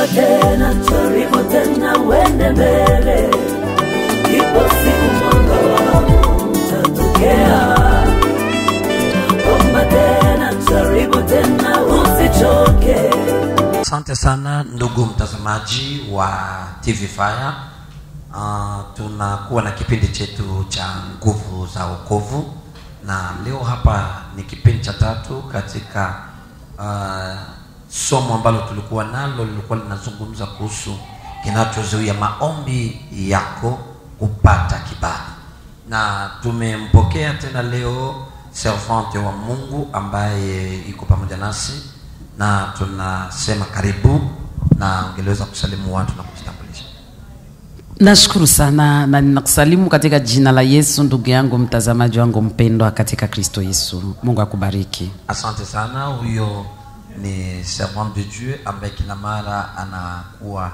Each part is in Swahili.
omba tena, jaribu tena, uende mbele. Ipo siku mwanga wako utatokea. Omba tena, jaribu tena, usichoke. Asante sana ndugu mtazamaji wa TV Fire. Uh, tunakuwa na kipindi chetu cha nguvu za wokovu, na leo hapa ni kipindi cha tatu katika uh, somo ambalo tulikuwa nalo lilikuwa linazungumza kuhusu kinachozuia maombi yako kupata kibali, na tumempokea tena leo servante wa Mungu ambaye iko pamoja nasi na tunasema karibu, na ungeliweza kusalimu watu na kujitambulisha. Nashukuru sana na ninakusalimu katika jina la Yesu, ndugu yangu mtazamaji wangu mpendwa katika Kristo Yesu. Mungu akubariki. Asante sana. Huyo ni servant de Dieu ambaye kila mara anakuwa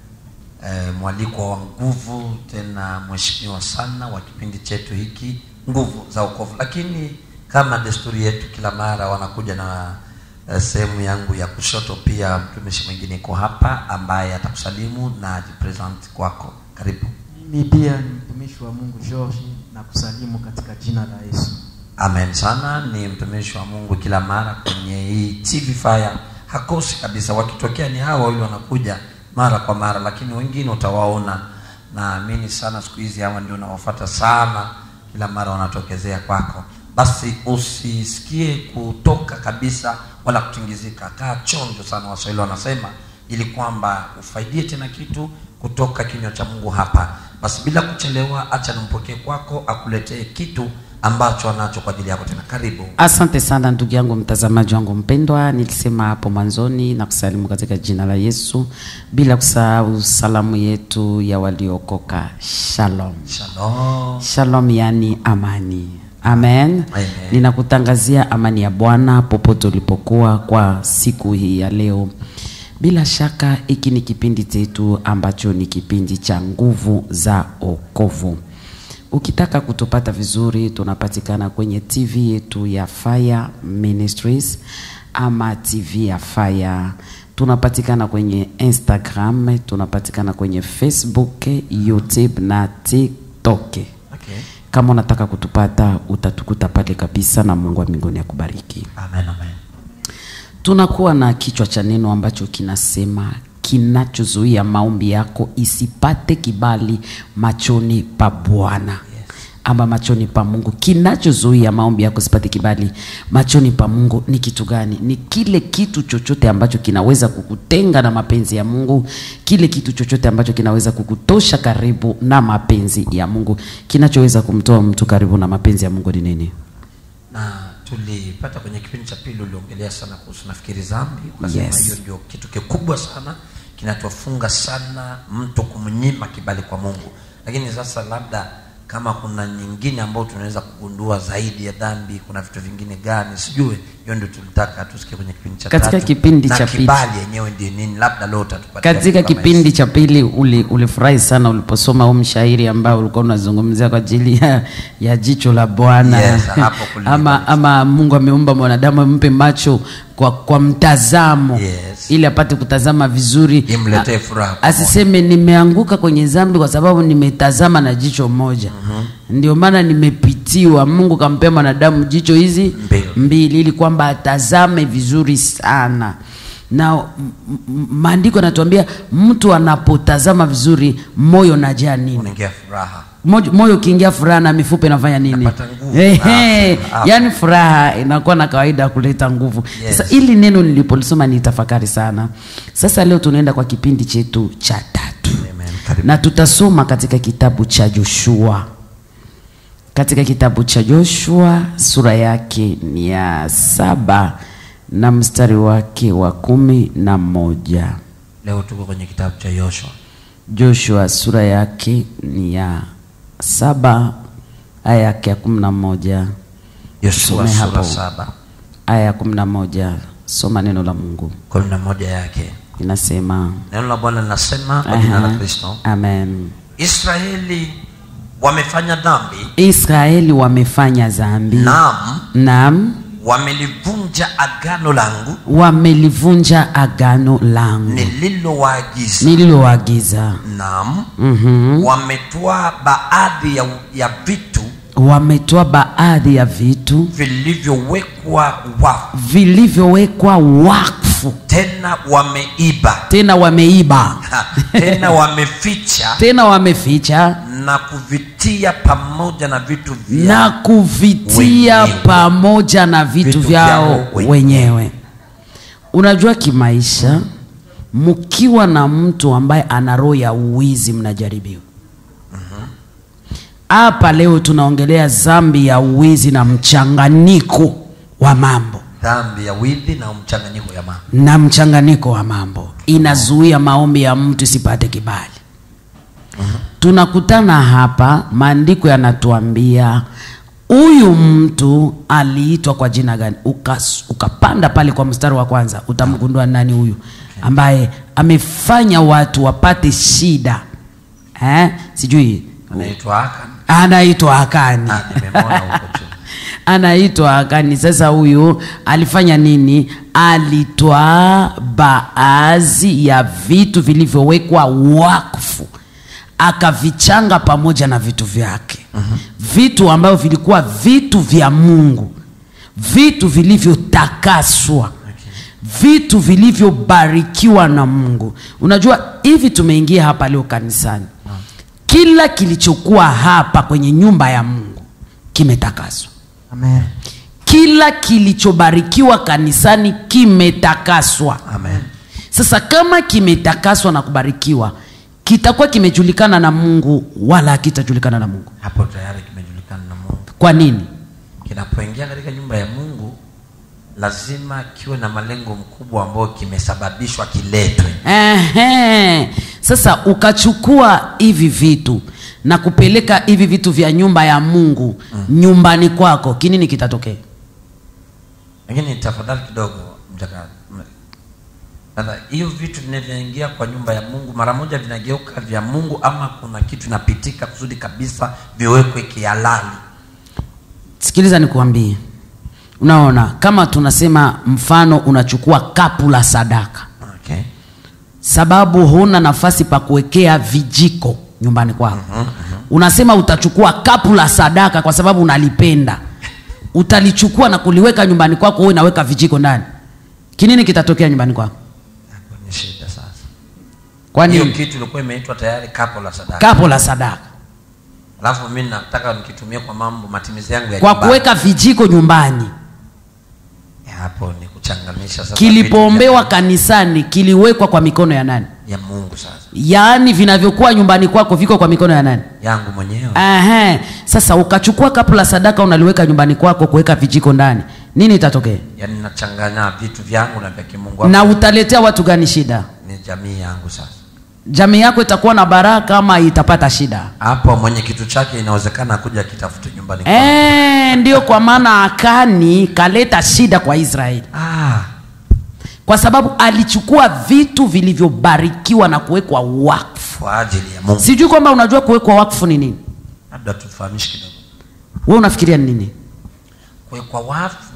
eh, mwaliko wa nguvu, tena mheshimiwa sana wa kipindi chetu hiki nguvu za wokovu. Lakini kama desturi yetu, kila mara wanakuja na eh, sehemu yangu ya kushoto. Pia mtumishi mwingine iko hapa ambaye atakusalimu na ajipresent kwako. Karibu. Mimi pia ni mtumishi wa Mungu George na kusalimu katika jina la Yesu. Amen sana. Ni mtumishi wa Mungu kila mara kwenye hii TV Fire, hakosi kabisa. Wakitokea ni hawa wawili wanakuja mara kwa mara, lakini wengine utawaona. Naamini sana siku hizi hawa ndio nawafuata sana, kila mara wanatokezea kwako. Basi usisikie kutoka kabisa wala kutingizika, kaa chonjo sana, Waswahili wanasema, ili kwamba ufaidie tena kitu kutoka kinywa cha Mungu hapa. Basi bila kuchelewa, acha nimpokee kwako akuletee kitu ambacho anacho kwa ajili yako tena. Karibu. Asante sana ndugu yangu mtazamaji wangu mpendwa, nilisema hapo mwanzoni na kusalimu katika jina la Yesu, bila kusahau salamu yetu ya waliokoka. Shalom, Shalom. shalom, yani amani. Amen. Amen. Ninakutangazia amani ya Bwana popote ulipokuwa kwa siku hii ya leo. Bila shaka hiki ni kipindi chetu ambacho ni kipindi cha nguvu za okovu. Ukitaka kutupata vizuri, tunapatikana kwenye TV yetu ya Fire Ministries ama TV ya Fire. Tunapatikana kwenye Instagram, tunapatikana kwenye Facebook, YouTube na TikTok. Okay. Kama unataka kutupata utatukuta pale kabisa, na Mungu wa mbinguni akubariki. Amen, amen. Tunakuwa na kichwa cha neno ambacho kinasema kinachozuia maombi yako isipate kibali machoni pa Bwana ama machoni pa Mungu. Kinachozuia maombi yako isipate kibali machoni pa Mungu ni kitu gani? Ni kile kitu chochote ambacho kinaweza kukutenga na mapenzi ya Mungu, kile kitu chochote ambacho kinaweza kukutosha karibu na mapenzi ya Mungu. Kinachoweza kumtoa mtu karibu na mapenzi ya Mungu ni nini? na tulipata kwenye kipindi cha pili uliongelea sana kuhusu nafikiri dhambi ukasema Yes. hiyo ndio kitu kikubwa sana kinatofunga sana mtu kumnyima kibali kwa mungu lakini sasa labda kama kuna nyingine ambayo tunaweza kugundua zaidi ya dhambi kuna vitu vingine gani sijue hiyo ndio tulitaka tusikie kwenye kipindi cha Katika tatu. kipindi na cha pili. kibali yenyewe ndio nini labda leo utatupatia katika vitu kama kipindi cha pili uli, ulifurahi sana uliposoma huu mshairi ambao ulikuwa unazungumzia kwa ajili ya, ya jicho la Bwana Yes, hapo kulikuwa ama, ama Mungu ameumba mwanadamu ampe macho kwa, kwa mtazamo Yes. ili apate kutazama vizuri Imletee A- furaha asiseme nimeanguka kwenye dhambi kwa sababu nimetazama na jicho moja ndio maana nimepitiwa Mungu kampea mwanadamu jicho hizi Mbili. mbili ili kwamba atazame vizuri sana na m- m- maandiko yanatuambia mtu anapotazama vizuri moyo najaa nini unaingia furaha moyo, moyo ukiingia furaha na mifupa inafanya nini Inapata nguvu. Ehe, Afya, afya. yaani furaha inakuwa na kawaida ya kuleta nguvu Yes. sasa ili neno nilipolisoma nitafakari sana sasa leo tunaenda kwa kipindi chetu cha tatu Amen. Karibu. na tutasoma katika kitabu cha Joshua katika kitabu cha Joshua sura yake ni ya saba na mstari wake wa kumi na moja leo tuko kwenye kitabu cha yoshua Joshua sura yake ni ya saba aya yake ya kumi na moja yoshua Tusome sura hapo. saba aya ya kumi na moja soma neno la Mungu kumi na moja yake inasema neno la bwana linasema kwa jina la Aha, kristo amen israeli wamefanya dhambi Israeli wamefanya dhambi naam naam wamelivunja agano langu wamelivunja agano langu nililowaagiza nililoagiza naam mm-hmm. wametoa baadhi ya, ya vitu wametoa baadhi ya vitu vilivyowekwa wafu vilivyowekwa wakfu tena wameiba tena wameiba Ha, tena wameficha tena wameficha na kuvitia pamoja na vitu vya na kuvitia wenyewe. pamoja na vitu, Vitu vyao vyao wenyewe. wenyewe. Unajua, kimaisha mkiwa na mtu ambaye ana roho ya uwizi, mnajaribiwa hapa. Leo tunaongelea dhambi ya uwizi na mchanganyiko wa mambo dhambi ya wizi na mchanganyiko ya mambo na mchanganyiko wa mambo inazuia maombi ya mtu isipate kibali. Tunakutana hapa, maandiko yanatuambia huyu mtu aliitwa kwa jina gani? Ukas, ukapanda pale kwa mstari wa kwanza utamgundua nani huyu ambaye amefanya watu wapate shida eh? Sijui anaitwa Akan anaitwa Akani Ah, nimemwona huko juu anaitwa Akani. Sasa huyu alifanya nini? Alitoa baadhi ya vitu vilivyowekwa wakfu akavichanga pamoja na vitu vyake, vitu ambavyo vilikuwa vitu vya Mungu, vitu vilivyotakaswa vitu vilivyobarikiwa na Mungu. Unajua hivi, tumeingia hapa leo kanisani, kila kilichokuwa hapa kwenye nyumba ya Mungu kimetakaswa Amen. kila kilichobarikiwa kanisani kimetakaswa. amen Sasa kama kimetakaswa na kubarikiwa, kitakuwa kimejulikana na Mungu wala hakitajulikana na Mungu. hapo tayari kimejulikana na mungu Kwa nini? kinapoingia katika nyumba ya mungu lazima kiwe na malengo mkubwa ambayo kimesababishwa kiletwe Ehe. Sasa ukachukua hivi vitu na kupeleka hivi vitu vya nyumba ya Mungu nyumbani kwako, kinini kitatokea? lakini tafadhali kidogo mchaka sasa hiyo vitu vinavyoingia kwa nyumba ya mungu mara moja vinageuka vya mungu ama kuna kitu inapitika kusudi kabisa viwekwe kihalali Sikiliza nikuambie, unaona, kama tunasema mfano, unachukua kapu la sadaka okay. sababu huna nafasi pa kuwekea vijiko nyumbani kwako. Unasema utachukua kapu la sadaka kwa sababu unalipenda, utalichukua na kuliweka nyumbani kwako, wewe unaweka vijiko ndani. Kinini kitatokea nyumbani kwako? hapo ni shida sasa Kwa hiyo nini? kitu ilikuwa imeitwa tayari kapo la sadaka Kapu la sadaka alafu mi nataka nikitumia kwa mambo matimizi yangu ya kwa nyumbani. kuweka vijiko nyumbani. Ya, hapo ni kuchangamisha sasa Kilipoombewa vitu kanisani kiliwekwa kwa mikono ya nani? vya- ya mungu sasa Yaani vinavyokuwa nyumbani kwako viko kwa mikono ya nani? yangu mwenyewe Aha. Sasa ukachukua kapu la sadaka unaliweka nyumbani kwako kuweka vijiko ndani, nini itatokea? yaani nachanganya vitu vyangu na vya kimungu Na Hapo utaletea watu gani shida? ni jamii yangu sasa Jamii yako itakuwa na baraka ama itapata shida? hapo mwenye kitu chake inawezekana akuja akitafute nyumbani kwangu. Eh, ndio kwa maana Akani kaleta shida kwa Israeli, ah, kwa sababu alichukua vitu vilivyobarikiwa na kuwekwa wakfu. kwa ajili ya mungu Sijui kwamba unajua kuwekwa wakfu ni nini? labda tufahamishi kidogo Wewe unafikiria ni nini? kuwekwa wafu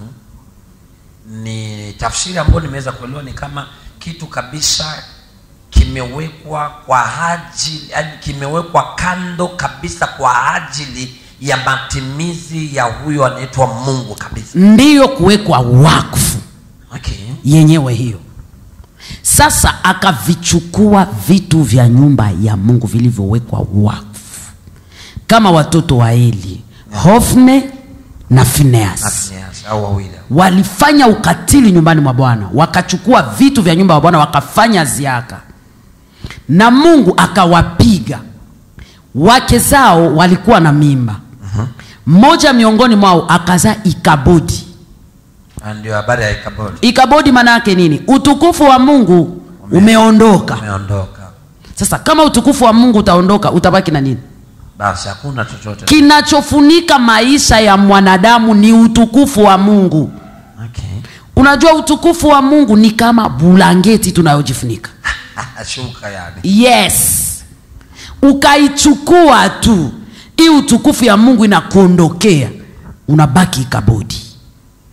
ni tafsiri ambayo nimeweza kuelewa ni kama kitu kabisa kimewekwa kwa ajili yani kimewekwa kando kabisa kwa ajili ya matimizi ya huyo anaitwa mungu kabisa Ndiyo kuwekwa wakfu okay. yenyewe hiyo. Sasa akavichukua vitu vya nyumba ya Mungu vilivyowekwa wakfu, kama watoto wa Eli, Hofne na Fineas Yes, au wawili walifanya ukatili nyumbani mwa Bwana, wakachukua vitu vya nyumba ya Bwana wakafanya ziaka, na Mungu akawapiga. Wake zao walikuwa na mimba, mmoja miongoni mwao akazaa Ikabodi. Ah, ndio habari ya ikabodi Ikabodi maana yake nini? Utukufu wa Mungu umeondoka. umeondoka Sasa kama utukufu wa Mungu utaondoka, utabaki na nini? basi hakuna chochote Kinachofunika maisha ya mwanadamu ni utukufu wa Mungu. okay. Unajua utukufu wa Mungu ni kama bulangeti tunayojifunika. shuka yani Yes, ukaichukua tu hii utukufu ya Mungu inakuondokea, unabaki Ikabodi.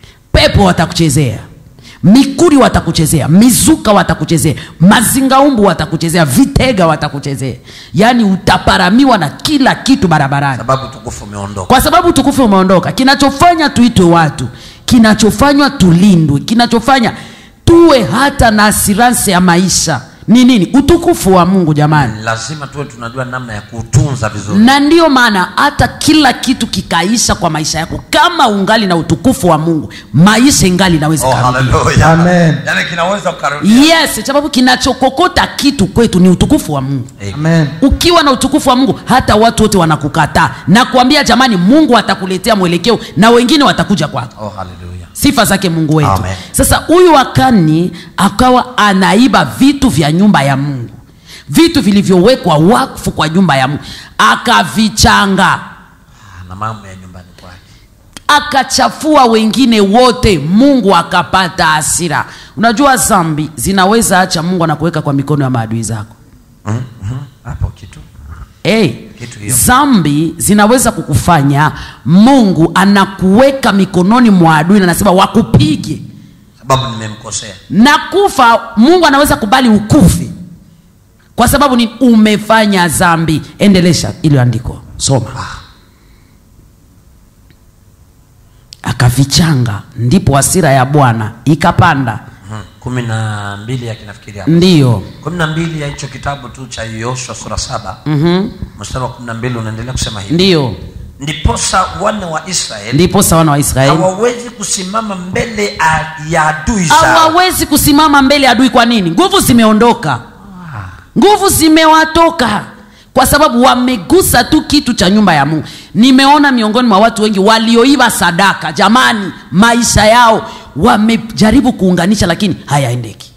pepo watakuchezea mikuri watakuchezea mizuka watakuchezea mazingaumbu watakuchezea vitega watakuchezea yaani utaparamiwa na kila kitu barabarani sababu tukufu umeondoka kwa sababu utukufu umeondoka kinachofanya tuitwe watu kinachofanywa tulindwe kinachofanya tuwe hata na asiranse ya maisha ni nini utukufu wa mungu jamani lazima tuwe tunajua namna ya kuutunza vizuri na ndiyo maana hata kila kitu kikaisha kwa maisha yako kama ungali na utukufu wa mungu maisha ingali inaweza oh, ikarudia. haleluya. Amen. Yaani kinaweza ukarudia yes sababu kinachokokota kitu kwetu ni utukufu wa mungu Amen. ukiwa na utukufu wa mungu hata watu wote wanakukataa na kuambia jamani mungu atakuletea mwelekeo na wengine watakuja kwako oh, haleluya. sifa zake mungu wetu Amen. sasa huyu akani akawa anaiba vitu vya nyumba ya mungu vitu vilivyowekwa wakfu kwa nyumba ya mungu akavichanga Ah, na mambo ya nyumbani kwake akachafua wengine wote mungu akapata hasira unajua zambi zinaweza acha mungu anakuweka kwa mikono ya maadui zako Mhm, mhm. hapo kitu hey, Kitu hiyo. zambi zinaweza kukufanya mungu anakuweka mikononi mwa adui na anasema wakupige sababu nimemkosea na kufa mungu anaweza kubali ukufi kwa sababu ni umefanya zambi endelesha iliyoandikwa soma akavichanga ndipo hasira ya bwana ikapanda Mhm. kumi na mbili yakinafikiri hapo ndiyo kumi na mbili ya hicho kitabu tu cha yoshua sura saba mm-hmm. mstari wa kumi na mbili unaendelea kusema hivi ndiyo ndiposa wana wa israeli ndipo sawana wa israeli hawawezi kusimama mbele a- ya adui zao hawawezi kusimama mbele ya adui kwa nini nguvu zimeondoka nguvu zimewatoka kwa sababu wamegusa tu kitu cha nyumba ya mungu nimeona miongoni mwa watu wengi walioiba sadaka jamani maisha yao wamejaribu kuunganisha lakini hayaendeki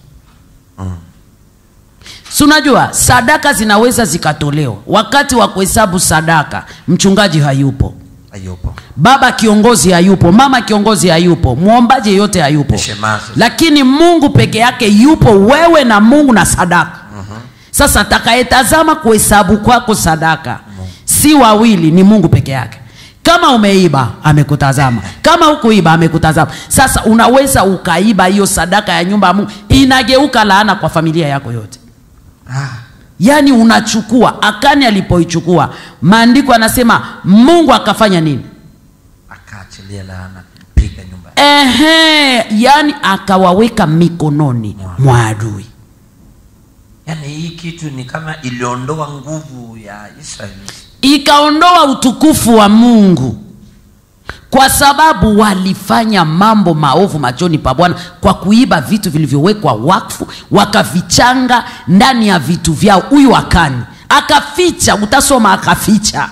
si unajua sadaka zinaweza zikatolewa wakati wa kuhesabu sadaka mchungaji hayupo hayupo baba kiongozi hayupo mama kiongozi hayupo mwombaji yeyote hayupo Shemazi. lakini mungu peke yake yupo wewe na mungu na sadaka sasa atakayetazama kuhesabu kwako sadaka si wawili ni mungu peke yake kama umeiba amekutazama kama hukuiba amekutazama sasa unaweza ukaiba hiyo sadaka ya nyumba ya mungu inageuka laana kwa familia yako yote ah, yaani unachukua akani alipoichukua maandiko anasema mungu akafanya nini akaachilia laana piga nyumba ehe yani akawaweka mikononi mwa adui yaani hii kitu ni kama iliondoa nguvu ya israeli ikaondoa utukufu wa mungu kwa sababu walifanya mambo maovu machoni pa bwana kwa kuiba vitu vilivyowekwa wakfu wakavichanga ndani ya vitu vyao huyu akani akaficha utasoma akaficha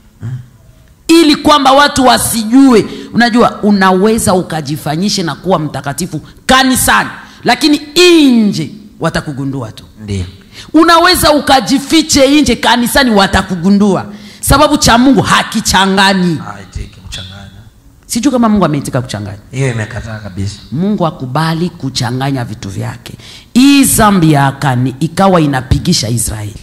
ili kwamba watu wasijue unajua unaweza ukajifanyishe na kuwa mtakatifu kanisani lakini nje watakugundua tu ndio unaweza ukajifiche nje kanisani watakugundua sababu cha mungu hakichanganyi haitiki kuchanganya sijui kama mungu ameitika kuchanganya hiyo imekataa kabisa mungu akubali kuchanganya vitu vyake hii zambi ya akani ikawa inapigisha israeli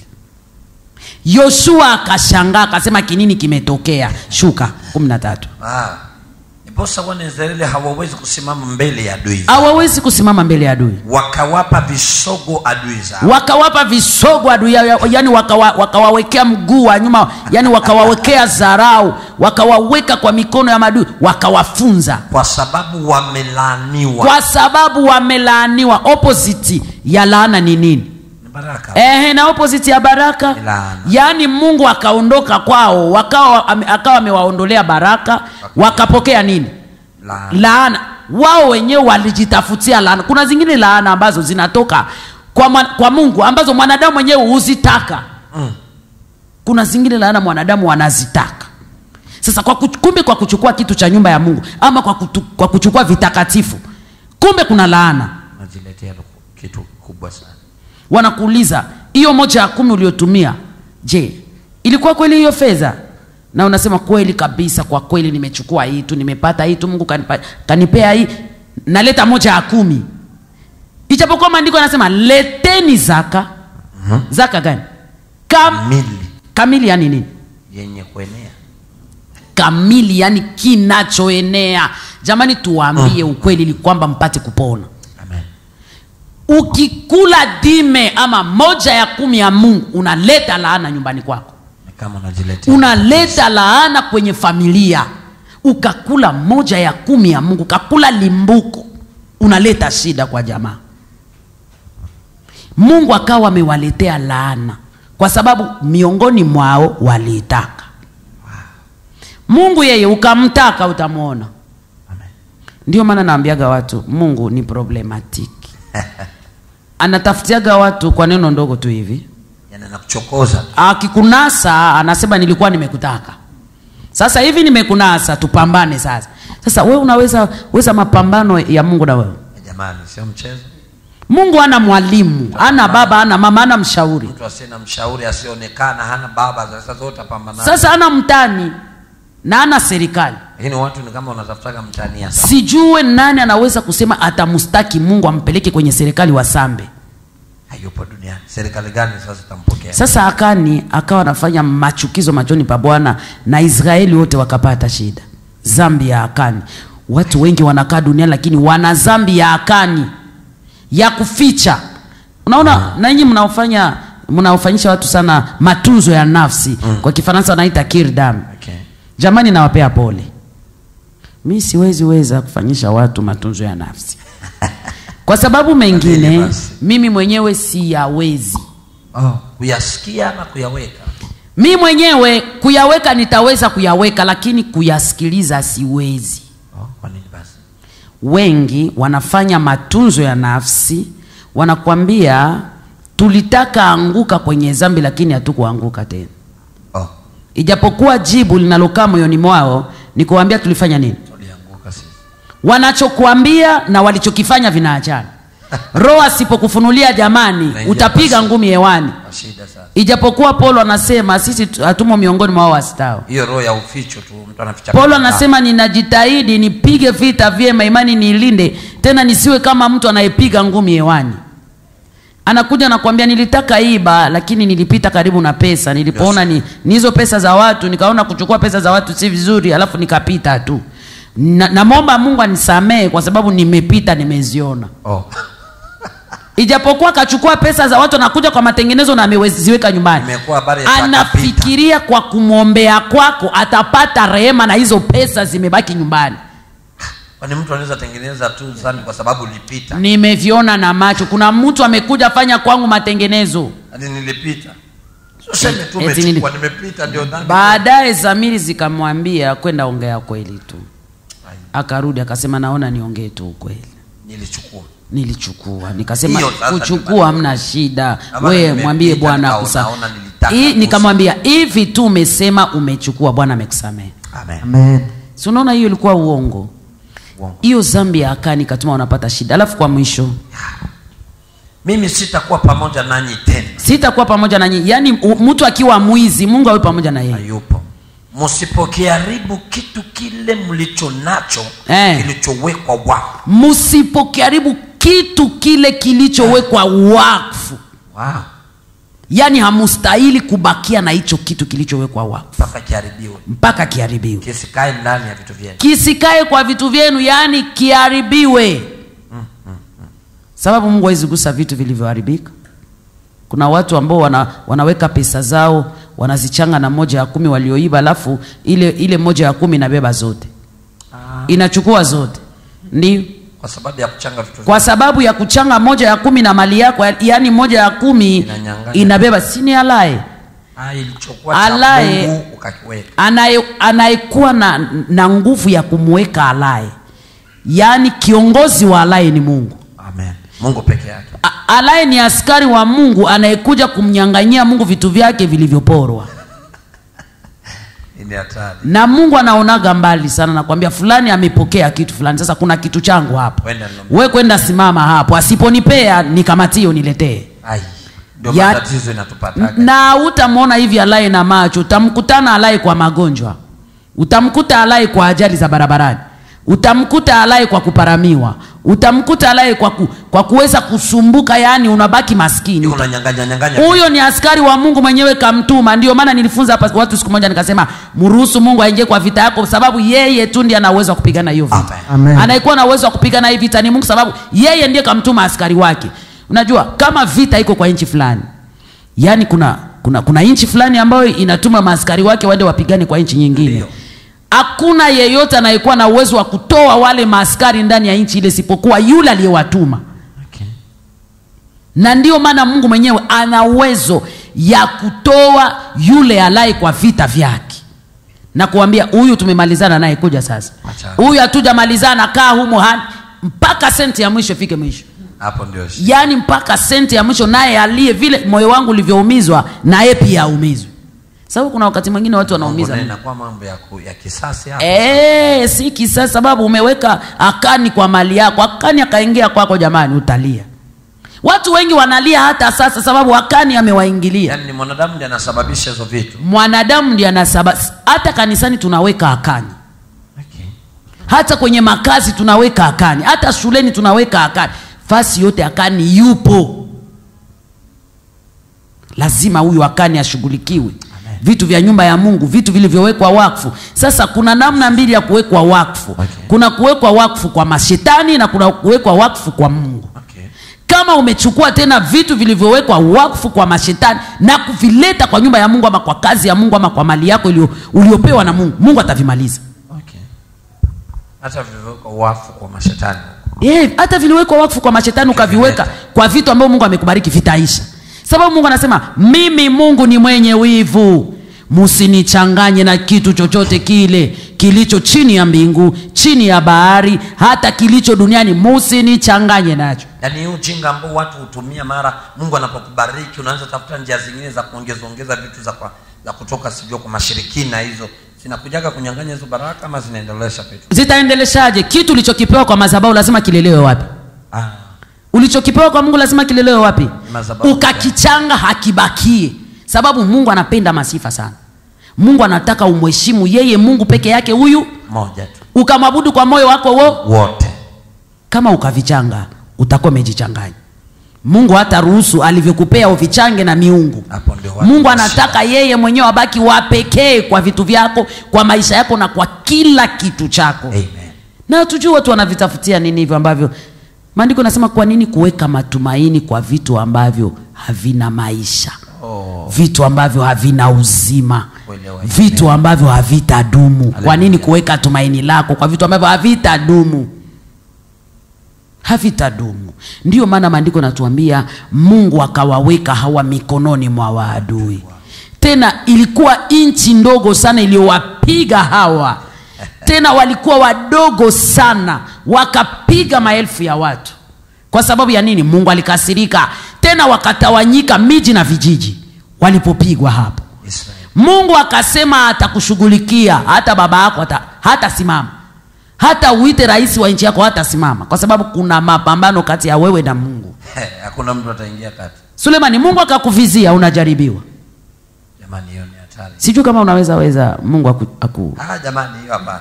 yoshua akashangaa akasema kinini kimetokea shuka kumi na tatu ah, niposa wana israeli hawawezi kusimama mbele ya adui hawawezi kusimama mbele ya adui wakawapa visogo adui zao wakawapa visogo adui yao yani wakawa, wakawawekea mguu wa nyuma yani wakawawekea zarau wakawaweka kwa mikono ya madui wakawafunza kwa sababu wamelaaniwa kwa sababu wamelaaniwa opposite ya laana ni nini ni baraka Ehe, na opposite ya baraka Ni laana. yaani mungu akaondoka kwao wakawa ame- akawa amewaondolea baraka wakapokea nini Laana. laana wao wenyewe walijitafutia laana kuna zingine laana ambazo zinatoka kwa, mwan, kwa mungu ambazo mwanadamu mwenyewe huzitaka Mm. kuna zingine laana mwanadamu anazitaka sasa kwa kuch- kumbe kwa kuchukua kitu cha nyumba ya mungu ama kwa, kutu, kwa kuchukua vitakatifu kumbe kuna laana najiletea kitu kubwa sana wanakuuliza hiyo moja ya kumi uliotumia je ilikuwa kweli hiyo fedha na unasema kweli kabisa kwa kweli nimechukua hii tu nimepata hii tu mungu kanipa, kanipea hii naleta moja ya kumi ijapokuwa maandiko anasema leteni zaka mm-hmm. zaka gani Kam, mili kamili yani nini yenye kuenea kamili yani kinachoenea jamani tuwaambie ukweli ili kwamba mpate kupona Amen. ukikula dime ama moja ya kumi ya mungu unaleta laana nyumbani kwako Ni kama unajiletea. unaleta laana kwenye familia ukakula moja ya kumi ya mungu ukakula limbuko unaleta shida kwa jamaa mungu akawa amewaletea laana kwa sababu miongoni mwao waliitaka mungu yeye ukamtaka utamwona Amen. ndio maana naambiaga watu mungu ni problematiki anatafutiaga watu kwa neno ndogo tu hivi Yaani anakuchokoza. akikunasa anasema nilikuwa nimekutaka sasa hivi nimekunasa tupambane sasa sasa we unaweza weza mapambano ya mungu na wewe Eh, Jamani, sio mchezo. mungu ana mwalimu ana baba ana mama ana mshauri Mtu asiye na mshauri asionekana hana baba sasa zote pambana. sasa ana mtani na ana serikali Lakini watu ni kama unatafutaga mtania. sijue nani anaweza kusema atamstaki mungu ampeleke kwenye serikali wasambe Hayupo duniani. Serikali gani sasa itampokea? sasa akani akawa anafanya machukizo machoni pa bwana na israeli wote wakapata shida zambi ya akani watu wengi wanakaa duniani lakini wana zambi ya akani ya kuficha unaona mm. nanyi mnaofanya mnaofanyisha watu sana matunzo ya nafsi mm. kwa kifaransa wanaita kirdam Okay. jamani nawapea pole mi siwezi weza kufanyisha watu matunzo ya nafsi kwa sababu mengine basi. mimi mwenyewe siyawezi Oh, kuyasikia na kuyaweka. mi mwenyewe kuyaweka nitaweza kuyaweka lakini kuyasikiliza siwezi Oh, kwa nini basi? wengi wanafanya matunzo ya nafsi wanakwambia tulitaka anguka kwenye zambi lakini hatukuanguka tena Oh, ijapokuwa jibu linalokaa moyoni mwao ni kuambia tulifanya nini tulianguka sisi. wanachokuambia na walichokifanya vinaachana roho asipokufunulia jamani Naingia utapiga kwa ngumi hewani Kwa shida sasa. ijapokuwa paulo anasema sisi tu- hatumo miongoni mwa wao wasitao Hiyo roho ya uficho tu mtu anaficha. paulo kitu. anasema ninajitahidi nipige vita vyema imani niilinde tena nisiwe kama mtu anayepiga ngumi hewani anakuja nakwambia nilitaka iba lakini nilipita karibu na pesa nilipoona ni, ni hizo pesa za watu nikaona kuchukua pesa za watu si vizuri alafu nikapita tu na, namwomba mungu anisamehe kwa sababu nimepita nimeziona Oh. ijapokuwa akachukua pesa za watu anakuja kwa matengenezo na ameziweka nyumbani Imekuwa habari ya anafikiria kwa kumwombea kwako atapata rehema na hizo pesa zimebaki nyumbani Kwani mtu anaweza tengeneza tu zambi kwa sababu ulipita. nimeviona na macho kuna mtu amekuja fanya kwangu matengenezo Hadi nilipita. Useme tu Eti umechukua nili- nimepita ndio dhambi. baadaye zamiri zikamwambia kwenda ongea kweli tu Ai, akarudi akasema naona niongee tu ukweli Nilichukua. nilichukua nikasema Hiyo sasa kuchukua ndio hamna shida Ama we nimepita, mwambie bwana nikaona, akusa naona nilitaka Hii- kusa. nikamwambia hivi tu umesema umechukua bwana amekusamehe Amen. Amen. si unaona hiyo ilikuwa uongo Uongo. hiyo zambi ya akani ikatuma wanapata shida alafu kwa mwisho Mimi sitakuwa pamoja nanyi tena. sitakuwa pamoja na nyinyi yaani u- mtu akiwa mwizi mungu awe pamoja na yeye Hayupo. Msipokiharibu kitu kile mlicho nacho Eh. kilichowekwa wakfu. msipokiharibu kitu kile kilichowekwa wakfu Wow. yaani hamustahili kubakia na hicho kitu kilichowekwa wakfu Mpaka kiharibiwe. mpaka kiharibiwe Kisikae ndani ya vitu vyenu. kisikae kwa vitu vyenu yaani kiharibiwe sababu mungu hawezi gusa vitu vilivyoharibika kuna watu ambao wana, wanaweka pesa zao wanazichanga na moja ya kumi walioiba alafu ile ile moja ya kumi inabeba zote inachukua zote ndio Kwa sababu ya kuchanga vitu kwa sababu ya kuchanga moja ya kumi na mali yako yaani moja ya kumi Inanyang'anya. inabeba sini alaye Ah, ilichokuwa cha Alaye- Mungu ukakiweka. anaye anayekuwa na, na nguvu ya kumweka alaye yaani kiongozi wa alaye ni mungu Amen. Mungu peke yake. A- alaye ni askari wa mungu anayekuja kumnyang'anyia mungu vitu vyake vilivyoporwa Hii ni hatari. na mungu anaonaga mbali sana nakwambia fulani amepokea kitu fulani sasa kuna kitu changu hapo Wenda ninombe. we kwenda simama hapo asiponipea nikamatie uniletee Ai. Ndio Ya- matatizo inatupataga. na utamwona hivi alaye na macho utamkutana alaye kwa magonjwa utamkuta alaye kwa ajali za barabarani utamkuta alaye kwa kuparamiwa utamkuta alaye kwa, ku, kwa kuweza kusumbuka yaani unabaki maskini Yuko unanyang'anya nyang'anya huyo ni askari wa mungu mwenyewe kamtuma ndio maana nilifunza hapa watu siku moja nikasema mruhusu mungu aingie kwa vita yako sababu yeye tu ndiye ana uwezo wa kupigana hiyo vita Amen. Amen. anayekuwa na uwezo wa kupigana hii vita ni mungu sababu yeye ndiye kamtuma askari wake unajua kama vita iko kwa nchi fulani yaani kuna kuna kuna nchi fulani ambayo inatuma maaskari wake waende wapigane kwa nchi nyingine Ndio. hakuna yeyote anayekuwa na uwezo wa kutoa wale maaskari ndani ya nchi ile isipokuwa yule aliyewatuma Okay. na ndio maana mungu mwenyewe ana uwezo ya kutoa yule alai kwa vita vyake na kuambia huyu tumemalizana naye kuja sasa Acha. huyu hatujamalizana kaa humo hadi mpaka senti ya mwisho ifike mwisho hapo ndio shida. yaani mpaka senti ya mwisho naye aliye vile moyo wangu ulivyoumizwa naye pia aumizwe sababu kuna wakati mwingine watu wanaumiza Mambo Mungu. inakuwa mambo ya, ku, ya kisasi hapo Eh, si kisa sababu umeweka akani kwa mali yako akani akaingia kwako jamani utalia watu wengi wanalia hata sasa sababu akani amewaingilia yaani ni mwanadamu ndiye anasababisha hizo vitu mwanadamu ndiye anasaba hata kanisani tunaweka akani okay. hata kwenye makazi tunaweka akani hata shuleni tunaweka akani fasi yote akani yupo lazima huyu akani ashughulikiwe vitu vya nyumba ya mungu vitu vilivyowekwa wakfu sasa kuna namna mbili ya kuwekwa wakfu Okay. kuna kuwekwa wakfu kwa mashetani na kuna kuwekwa wakfu kwa mungu Okay. kama umechukua tena vitu vilivyowekwa wakfu kwa mashetani na kuvileta kwa nyumba ya mungu ama kwa kazi ya mungu ama kwa mali yako iliyo- uliopewa na mungu mungu atavimaliza Okay. hata vilivyowekwa wafu kwa mashetani Yeah, hata viliwekwa wakfu kwa mashetani ukaviweka kwa vitu ambavyo mungu amekubariki vitaisha sababu mungu anasema mimi mungu ni mwenye wivu musinichanganye na kitu chochote kile kilicho chini ya mbingu chini ya bahari hata kilicho duniani musinichanganye nacho yaani hii ujinga ambao watu hutumia mara mungu anapokubariki unaanza tafuta njia zingine za kuongeza ongeza vitu za, kwa, za kutoka sijua kwa mashirikina hizo zinakujaga kunyang'anya hizo baraka ama zinaendelesha vitu zitaendeleshaje kitu ulichokipewa kwa madhabahu lazima kilelewe wapi ah. ulichokipewa kwa mungu lazima kilelewe wapi Madhabahu. ukakichanga hakibakie sababu mungu anapenda masifa sana mungu anataka umheshimu yeye mungu peke yake huyu moja tu ukamwabudu kwa moyo wako wo wote kama ukavichanga utakuwa umejichanganya mungu hata ruhusu alivyokupea uvichange na miungu hapo ndio watu mungu wana anataka shida. yeye mwenyewe abaki wa pekee kwa vitu vyako kwa maisha yako na kwa kila kitu chako Amen. na tujue watu wanavitafutia nini hivyo ambavyo maandiko nasema kwa nini kuweka matumaini kwa vitu ambavyo havina maisha Oh. vitu ambavyo havina uzima Kuelewa. vitu ambavyo havitadumu kwa Haleluya. nini kuweka tumaini lako kwa vitu ambavyo havitadumu havitadumu ndiyo maana maandiko natuambia mungu akawaweka hawa mikononi mwa waadui tena ilikuwa nchi ndogo sana iliyowapiga hawa tena walikuwa wadogo sana wakapiga maelfu ya watu kwa sababu ya nini mungu alikasirika tena wakatawanyika miji na vijiji walipopigwa hapo Israeli. mungu akasema atakushughulikia hata baba yako hata, hata simama hata uite rais wa nchi yako hata simama kwa sababu kuna mapambano kati ya wewe na mungu hakuna mtu ataingia kati sulemani mungu akakuvizia unajaribiwa jamani hiyo ni hatari sijui kama unaweza weza mungu aku, aku. ah, jamani hiyo hapana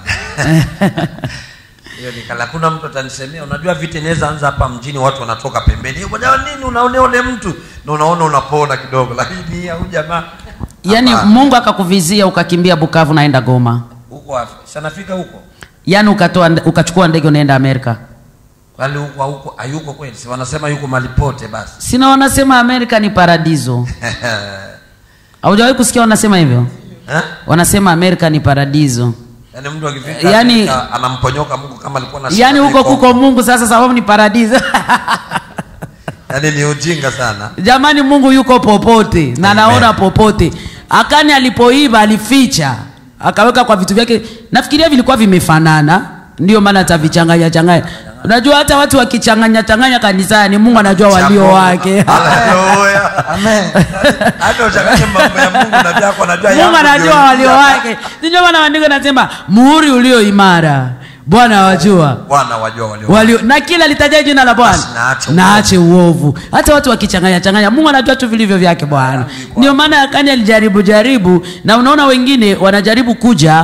hiyo ni kala hakuna mtu atanisemea unajua vita inaweza anza hapa mjini watu wanatoka pembeni "Eh, bwana nini unaonea ule mtu na unaona unapona kidogo lakini au jamaa yaani hapana. mungu akakuvizia ukakimbia bukavu naenda goma huko wapi sanafika huko yaani ukatoa ukachukua ndege unaenda amerika wali huko huko hayuko kweli si wanasema yuko malipote basi sina wanasema amerika ni paradiso haujawahi kusikia wanasema hivyo Eh? wanasema amerika ni paradiso yaani mtu akifika Yaani- Amerika, anamponyoka mungu kama alikuwa na shida yaani huko mikono. kuko mungu sasa sababu ni paradiso yaani ni ujinga sana jamani mungu yuko popote na Amen. naona popote akani alipoiba alificha akaweka kwa vitu vyake nafikiria vilikuwa vimefanana ndio maana atavichanganya changanya unajua hata watu wakichanganya changanya kanisani mungu anajua walio Cha wake Mungu. Haleluya. hata uchanganye mambo ya mungu na vyako anajua mungu yangu anajua ndio walio hii hapa. wake ndio maana maandiko nasema muhuri ulio imara bwana wajua bwana wajua walio walio na kila litaja jina la bwana Basi na aache na uovu. ache uovu hata watu wakichanganya changanya mungu anajua tu vilivyo vyake bwana ndio maana akani alijaribu jaribu na unaona wengine wanajaribu kuja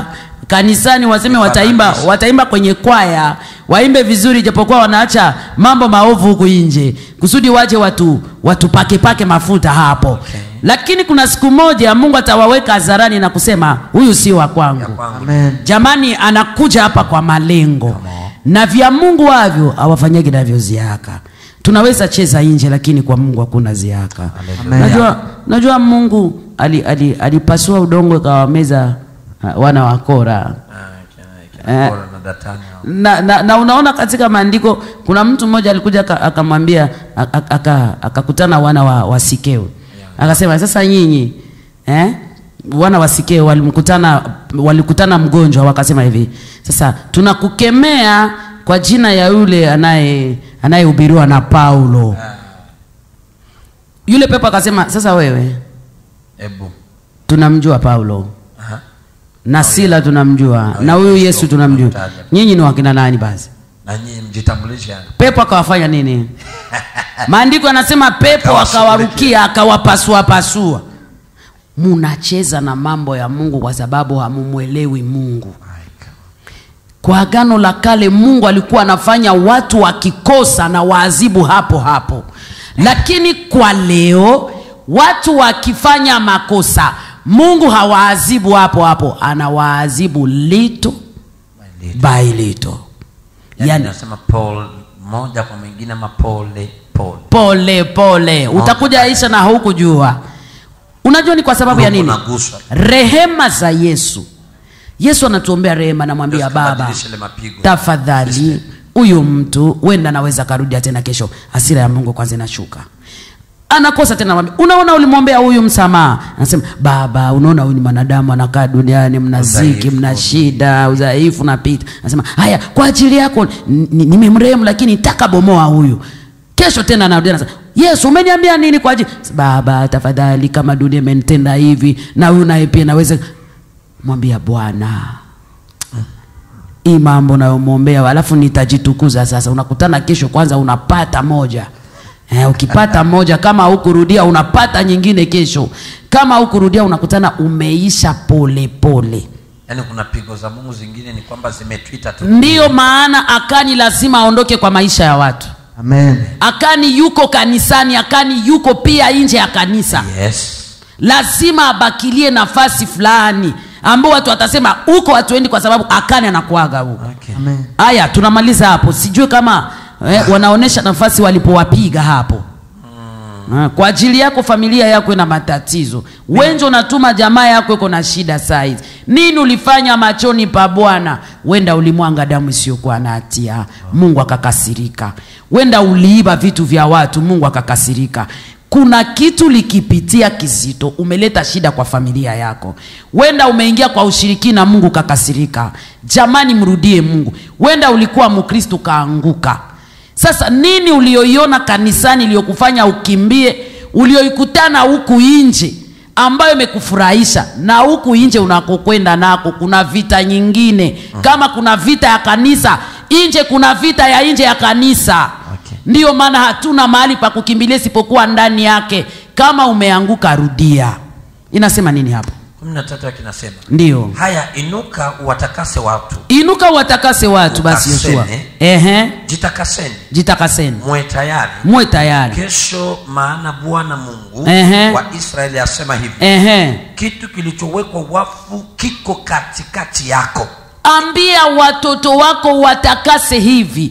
kanisani waseme wataimba wataimba kwenye kwaya waimbe vizuri japokuwa wanaacha mambo maovu huku nje kusudi waje watu watupakepake mafuta hapo Okay. lakini kuna siku moja mungu atawaweka hadharani na kusema huyu sio wa kwangu ya kwangu Amen. jamani anakuja hapa kwa malengo Come on. na vya mungu wavyo awafanyagi navyo ziaka tunaweza cheza nje lakini kwa mungu hakuna ziaka Amen. najua, najua mungu alipasua ali, ali alipasua udongo ikawameza uh, wana wa kora Ah, kina- kina Eh. Kora na Datani hao. na, na, na unaona katika maandiko kuna mtu mmoja alikuja aka- akamwambia aka- aka- akakutana wana wa, wa sikeo akasema sasa nyinyi eh? wana wa sikeo walimkutana walikutana mgonjwa wakasema hivi sasa tunakukemea kwa jina ya yule anaye anayehubiriwa na paulo yule pepo akasema sasa wewe Ebu. tunamjua paulo Aha. na sila tunamjua na huyu yesu tunamjua tunamtaja. nyinyi ni wakina nani basi na nyinyi mjitambulishe pepo akawafanya nini maandiko anasema pepo Akawashughulikia. akawarukia akawapasuapasua munacheza na mambo ya mungu kwa sababu hamumwelewi mungu kwa agano la kale mungu alikuwa anafanya watu wakikosa na waadhibu hapo hapo lakini kwa leo watu wakifanya makosa mungu hawaadhibu hapo hapo anawaadhibu lito by lito yani, yani, nasema Paul moja kwa mwingine ama pole pole pole pole utakuja isha na haukujua unajua ni kwa sababu ya Mungu nini unaguswa. rehema za yesu yesu anatuombea rehema namwambia Yesu baba kabadilisha ile mapigo. tafadhali huyu mtu wenda anaweza karudia tena kesho hasira ya mungu kwanza inashuka anakosa tena namwambia, unaona ulimwombea huyu msamaha anasema baba unaona huyu ni mwanadamu anakaa duniani mna ziki Udhaifu. mna shida udhaifu napita anasema haya kwa ajili yako n- n- nimemrehemu lakini takabomoa huyu kesho tena anarudia anasema yesu umeniambia nini kwa ajili baba tafadhali kama dunia imenitenda hivi na huyu naye pia naweza mwambia bwana hii mambo nayomwombea alafu nitajitukuza sasa unakutana kesho kwanza unapata moja eh, ukipata moja kama hukurudia unapata nyingine kesho kama hukurudia unakutana umeisha pole pole yaani kuna pigo za mungu zingine ni kwamba zimetwita tu ndiyo maana akani lazima aondoke kwa maisha ya watu Amen. akani yuko kanisani akani yuko pia nje ya kanisa yes lazima abakilie nafasi fulani ambao watu watasema huko hatuendi kwa sababu akani anakuaga huko okay. Amen. haya tunamaliza hapo sijui kama eh, wanaonyesha nafasi walipowapiga hapo Ah, kwa ajili yako familia yako ina matatizo wenje unatuma jamaa yako iko na shida saizi nini ulifanya machoni pa bwana wenda ulimwanga damu isiyokuwa na hatia mungu akakasirika wenda uliiba vitu vya watu mungu akakasirika kuna kitu likipitia kizito umeleta shida kwa familia yako wenda umeingia kwa ushirikina mungu kakasirika jamani mrudie mungu wenda ulikuwa mkristo kaanguka sasa nini ulioiona kanisani iliyokufanya ukimbie ulioikutana huku nje ambayo imekufurahisha na huku nje unakokwenda nako kuna vita nyingine kama kuna vita ya kanisa nje kuna vita ya nje ya kanisa Okay. ndiyo maana hatuna mahali pa kukimbilia isipokuwa ndani yake kama umeanguka rudia inasema nini hapo kumi na tatu akinasema ndiyo haya inuka uwatakase watu inuka watakase watu basi yoshua Utakasene. ehe jitakaseni jitakaseni mwe tayari muwe tayari kesho maana bwana mungu Ehe. wa israeli asema hivi ehe kitu kilichowekwa wafu kiko katikati yako ambia watoto wako watakase hivi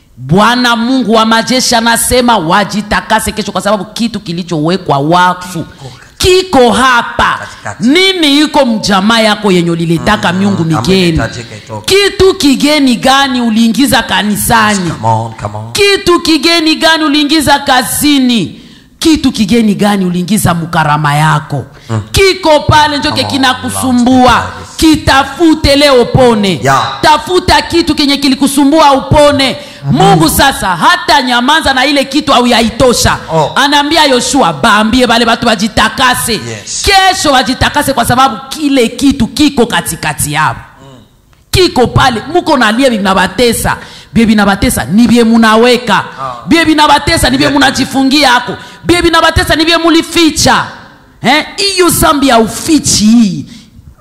bwana mungu wa majeshi anasema wajitakase kesho kwa sababu kitu kilichowekwa wakfu kiko hapa Katikati. nini iko mjamaa yako yenye ulilitaka miungu kama migeni inahitajika itoke. kitu kigeni gani uliingiza kanisani Come on, come on. kitu kigeni gani uliingiza kazini kitu kigeni gani uliingiza mkarama yako mm. kiko pale njoke Come on, kinakusumbua Lord. kitafute leo upone Yeah. tafuta kitu kenye kilikusumbua upone mungu sasa hata nyamaza na ile kitu au yaitosha Oh. anaambia yoshua baambie bale batu wajitakase Yes. kesho wajitakase kwa sababu kile kitu kiko katikati yao kiko pale muko nalia binabatesa bie binabatesa ni bie munaweka bie binabatesa ni bie munajifungia ako bie binabatesa ni bie mulificha Eh, hiyo zambi ya ufichi hii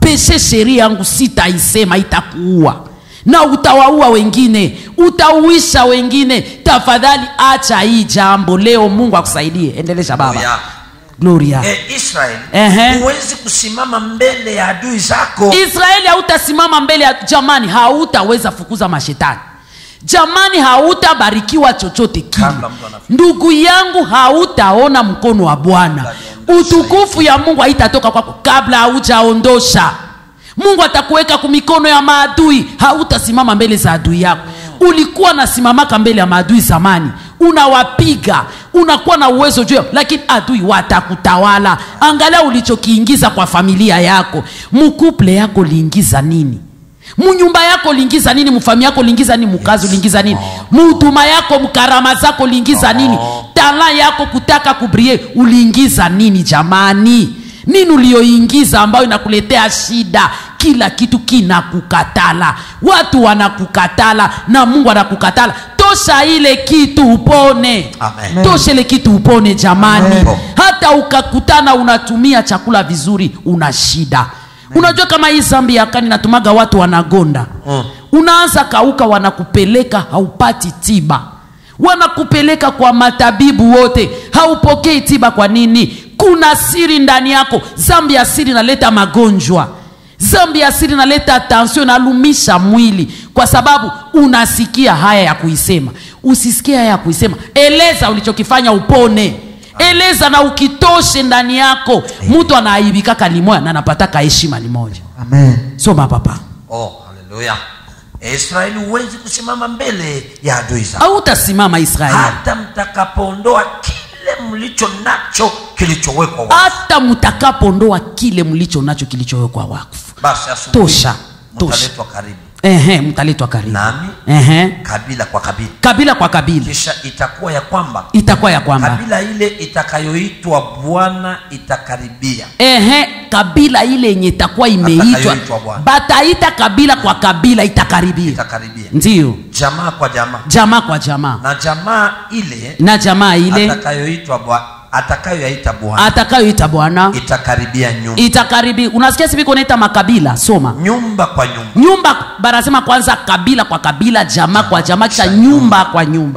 peshe sheria yangu sitaisema itakuua na utawaua wengine utauisha wengine tafadhali acha hii jambo leo mungu akusaidie endelesha baba Haleluya. gloria Eh, Israel Ehe. huwezi kusimama mbele ya adui zako israeli hautasimama mbele ya jamani hautaweza fukuza mashetani jamani hautabarikiwa chochote kile Kabla mtu anafika. ndugu yangu hautaona mkono wa bwana utukufu ya mungu haitatoka kwako kabla haujaondosha mungu atakuweka kumikono ya maadui hautasimama mbele za adui yako ulikuwa nasimamaka mbele ya maadui zamani unawapiga unakuwa na uwezo juu yao, lakini adui watakutawala angalia ulichokiingiza kwa familia yako mukuple yako liingiza nini munyumba yako liingiza nini mufami yako liingiza nini mukazi uliingiza nini muhuduma yako mkarama zako liingiza nini tala yako kutaka kubrie uliingiza nini jamani nini ulioingiza ambayo inakuletea shida kila kitu kinakukatala watu wanakukatala na mungu anakukatala tosha ile kitu upone Amen. tosha ile kitu upone jamani Amen. hata ukakutana unatumia chakula vizuri una shida unajua kama hii zambi ya kani natumaga watu wanagonda Mm. unaanza kauka wanakupeleka haupati tiba wanakupeleka kwa matabibu wote haupokei tiba kwa nini kuna siri ndani yako zambi ya siri inaleta magonjwa zambi ya siri inaleta tansio inalumisha mwili kwa sababu unasikia haya ya kuisema usisikie haya ya kuisema eleza ulichokifanya upone eleza na ukitoshe ndani yako mtu anaaibikaka limoya na anapataka heshima limoja Amen. soma papa oh, haleluya israeli huwezi kusimama mbele ya adui zako hautasimama israeli hata mtakapoondoa kile mlicho nacho kilichowekwa wakfu. hata mtakapoondoa kile mlicho nacho kilichowekwa wakfu basi asubuhi tosha tosha mtaletwa karibu ehe mtaletwa karibu nami ehe kabila kwa kabila kabila kwa kabila kisha itakuwa ya kwamba itakuwa ya kwamba kabila ile itakayoitwa bwana itakaribia ehe kabila ile yenye itakuwa imeitwa Atakayoitwa Bwana. bataita kabila kwa kabila itakaribia itakaribia ndiyo jamaa kwa jamaa jamaa kwa jamaa na jamaa ile na jamaa ile atakayoitwa bwa- atakayoyaita bwana atakayoita bwana itakaribia nyumba itakaribi unasikia siviko naita makabila soma nyumba kwa nyumba nyumba barasema kwanza kabila kwa kabila jamaa kwa jamaa kisha nyumba kwa nyumba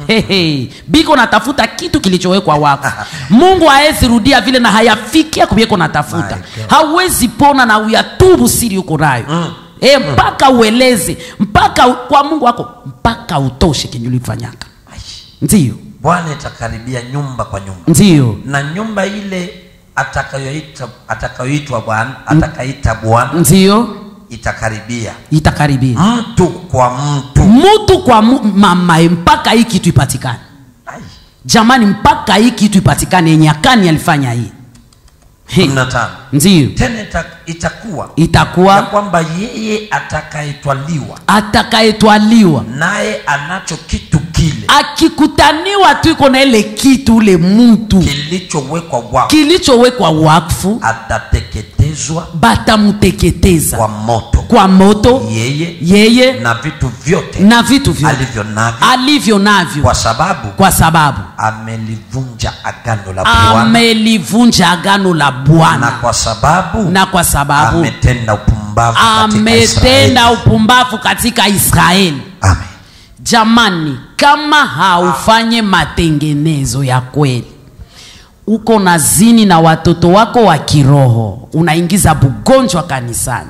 Hehe. biko natafuta kitu kilichowekwa wako mungu hawezi rudia vile na hayafikia kuvyeko natafuta My God. hauwezi pona na uyatubu siri uko nayo mm. e, mpaka ueleze mpaka u- kwa mungu wako mpaka utoshe kenye ulifanyaka ndiyo bwana itakaribia nyumba kwa nyumba ndiyo na nyumba ile atakayoita atakayoitwa bwana atakaita bwana ndiyo itakaribia itakaribia mtu kwa mtu mutu kwa mu, mamae mpaka hii kitu ipatikane Ai, jamani mpaka hii kitu ipatikane yenye akani alifanya hii He, kumi na tano ndiyo tena ita, itakuwa ya itakuwa kwamba yeye atakayetwaliwa atakayetwaliwa naye anacho kitu kile akikutaniwa tu iko na ile kitu ule mtu kilichowekwa wako kilichowekwa wakfu atateketezwa batamuteketeza kwa moto kwa moto yeye yeye na vitu vyote na vitu vyote alivyo navyo alivyo navyo kwa sababu kwa sababu amelivunja agano la Bwana amelivunja agano la na bwana kwa sababu na kwa sababu ametenda upumbavu katika ametenda Israeli. upumbavu katika israeli Amen. jamani kama haufanye matengenezo ya kweli uko na zini na watoto wako wa kiroho unaingiza bugonjwa kanisani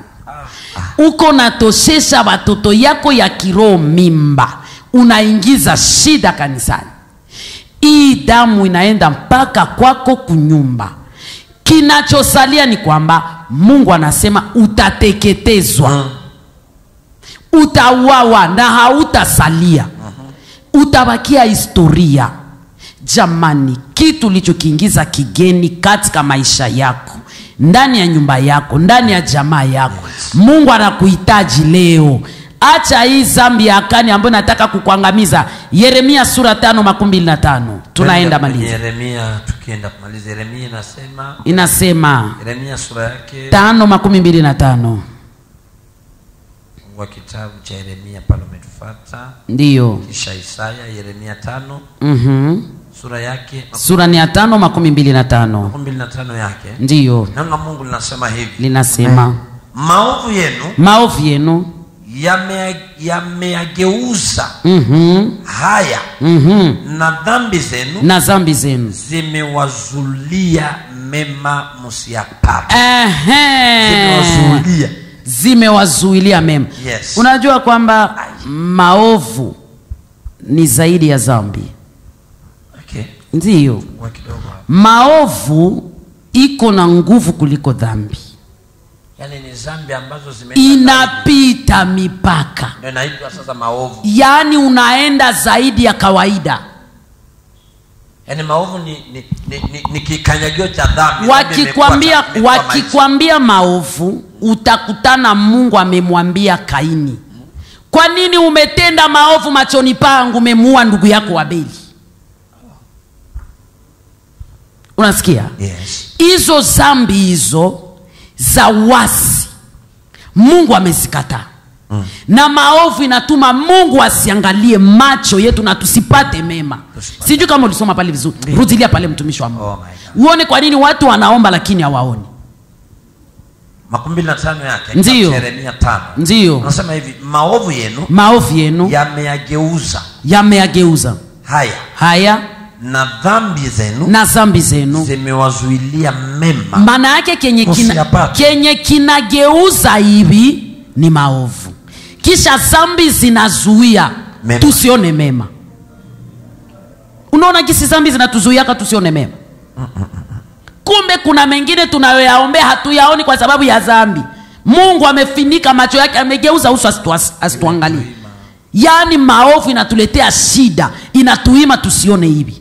uko natoshesha watoto yako ya kiroho mimba unaingiza shida kanisani hii damu inaenda mpaka kwako kunyumba kinachosalia ni kwamba mungu anasema utateketezwa Mm. utauawa na hautasalia utabakia historia jamani kitu ulichokiingiza kigeni katika maisha yako ndani ya nyumba yako ndani ya jamaa yako mungu anakuhitaji leo acha hii zambi ya akani ambayo nataka kukuangamiza yeremia sura tano makumi mbili na tano tunaenda Kwenye maliza yeremia tukienda kumaliza yeremia inasema inasema yeremia sura yake tano makumi mbili na tano wa kitabu cha yeremia pale umetufata ndiyo kisha isaya yeremia tano mm-hmm. sura yake sura ni ya tano makumi mbili na tano makumi mbili na tano yake ndiyo neno la mungu linasema hivi linasema maovu yenu maovu yenu yame- yameyageuza mm-hmm. haya Mm-hmm. na dhambi zenu na zambi zenu zimewazulia mema msiyapata Ehe. zimewazulia zimewazuilia mema Yes. unajua kwamba maovu ni zaidi ya zambi okay. ndiyo Kwa kidogo hapo. maovu iko na nguvu kuliko dhambi yaani ni zambi ambazo zimeenda zaidi. inapita mipaka ndio inaitwa sasa maovu yaani unaenda zaidi ya kawaida yaani maovu ni, ni, ni, ni, ni kikanyagio cha dhambi Dhambi imekuwa wakikwambia cha- imekuwa maisha. wakikwambia maovu utakutana mungu amemwambia kaini kwa nini umetenda maovu machoni pangu umemuua ndugu yako wabeli unasikia yes. hizo zambi hizo za wasi mungu amezikataa mm. na maovu inatuma mungu asiangalie macho yetu na tusipate mema Tusipate. sijui kama ulisoma pale vizuri rudilia pale mtumishi wa mungu Oh my God. uone kwa nini watu wanaomba lakini hawaoni makumi mbili na tano yake Ndiyo. yeremia tano ndiyo unasema hivi maovu yenu maovu yenu yameyageuza yameyageuza haya haya na dhambi zenu na zambi zenu zimewazuilia mema maana yake kenye kina, Usiyapate. kenye kinageuza hivi ni maovu kisha zambi zinazuia Mema. tusione mema unaona gisi zambi zinatuzuiaka tusione mema kumbe kuna mengine tunayoyaombea hatuyaoni kwa sababu ya zambi mungu amefinika macho yake amegeuza uso asitu- asituangalie yaani maovu inatuletea shida inatuima tusione hivi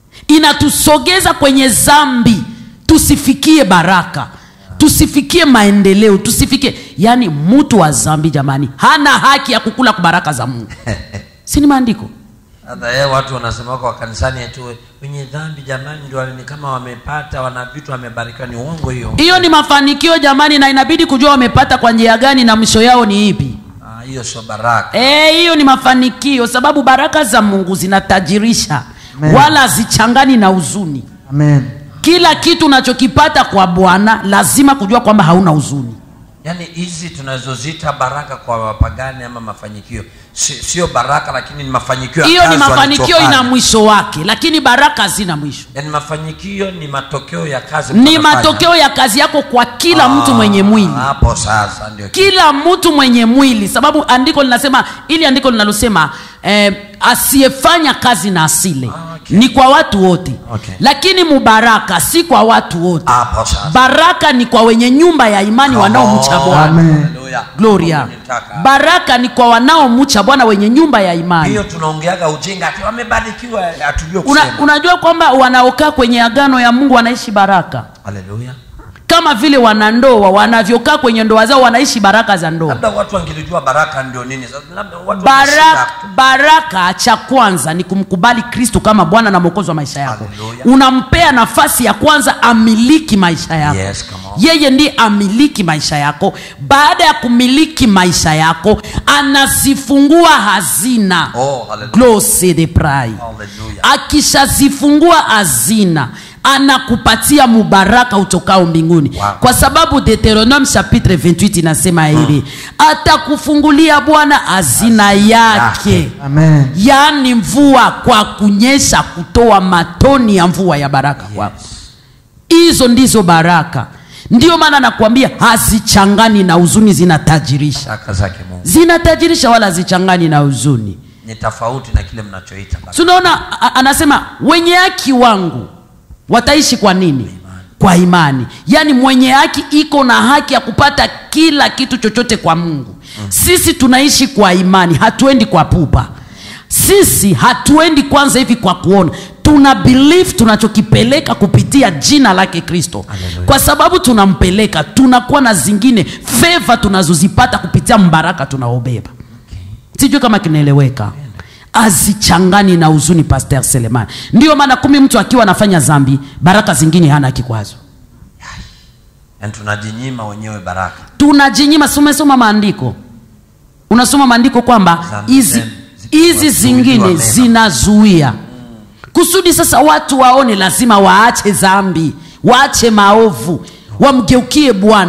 inatusogeza kwenye zambi tusifikie baraka tusifikie maendeleo tusifikie yaani mtu wa zambi jamani hana haki ya kukula kwa baraka za mungu si ni maandiko hata yeye watu wanasema kwa kanisani eti wenye dhambi jamani ndio ni kama wamepata wana vitu wamebarikiwa ni uongo hiyo hiyo ni mafanikio jamani na inabidi kujua wamepata kwa njia gani na mwisho yao ni ipi Ah, hiyo sio baraka Eh, hiyo ni mafanikio sababu baraka za mungu zinatajirisha Amen. wala hazichangani na huzuni Amen. kila kitu unachokipata kwa bwana lazima kujua kwamba hauna huzuni yaani hizi tunazozita baraka kwa wapagani ama mafanikio si- sio baraka lakini ni mafanikio ya hiyo ni kazi mafanikio walichofanya. ina mwisho wake lakini baraka hazina mwisho yaani mafanikio ni matokeo ya kazi ni mtu anafanya. matokeo ya kazi yako kwa kila Ah, mtu mwenye mwili hapo sasa ndio kila mtu mwenye mwili sababu andiko linasema ili andiko linalosema eh, asiyefanya kazi na asile Ah, okay. ni kwa watu wote Okay. lakini mubaraka si kwa watu wote hapo sasa baraka ni kwa wenye nyumba ya imani Come wanaomcha on. bwana Amen. Hallelujah. gloria Mungu nitaka. baraka ni kwa wanaomcha bwana wenye nyumba ya imani hiyo tunaongeaga ujinga ati wamebarikiwa hatujue Una, kusema unajua kwamba wanaokaa kwenye agano ya mungu wanaishi baraka haleluya kama vile wanandoa wanavyokaa kwenye ndoa zao wanaishi baraka za ndoa labda watu wangelijua baraka ndio nini sasa labda watu baraka, wameshika. baraka cha kwanza ni kumkubali kristo kama bwana na mwokozi wa maisha yako Hallelujah. unampea nafasi ya kwanza amiliki maisha yako Yes, come on. yeye ndiye amiliki maisha yako baada ya kumiliki maisha yako anazifungua hazina Oh, hallelujah. Glose de prai Hallelujah. akishazifungua hazina anakupatia mubaraka utokao mbinguni Wow. kwa sababu deuteronome chapitre 28 inasema hivi atakufungulia bwana hazina yake yake. Amen. yaani mvua kwa kunyesha kutoa matoni ya mvua ya baraka kwako hizo ndizo baraka ndiyo maana nakwambia hazichangani na huzuni zinatajirisha baraka zake mungu zinatajirisha wala hazichangani na huzuni ni tofauti na kile mnachoita baraka. tunaona a- anasema wenye haki wangu wataishi kwa nini kwa imani yaani mwenye haki iko na haki ya kupata kila kitu chochote kwa mungu sisi tunaishi kwa imani hatuendi kwa pupa sisi hatuendi kwanza hivi kwa kuona tuna believe tunachokipeleka kupitia jina lake kristo Hallelujah. kwa sababu tunampeleka tunakuwa na zingine feva tunazozipata kupitia mbaraka tunaobeba sijui kama kinaeleweka azichangani na huzuni pasteur seleman ndiyo maana kumi mtu akiwa anafanya zambi baraka zingine hana kikwazo yaani tunajinyima wenyewe baraka tunajinyima si umesoma maandiko unasoma maandiko kwamba Zambi hizi zenu hizi zikiwa zingine mema. zinazuia kusudi sasa watu waone lazima waache zambi waache maovu wamgeukie bwana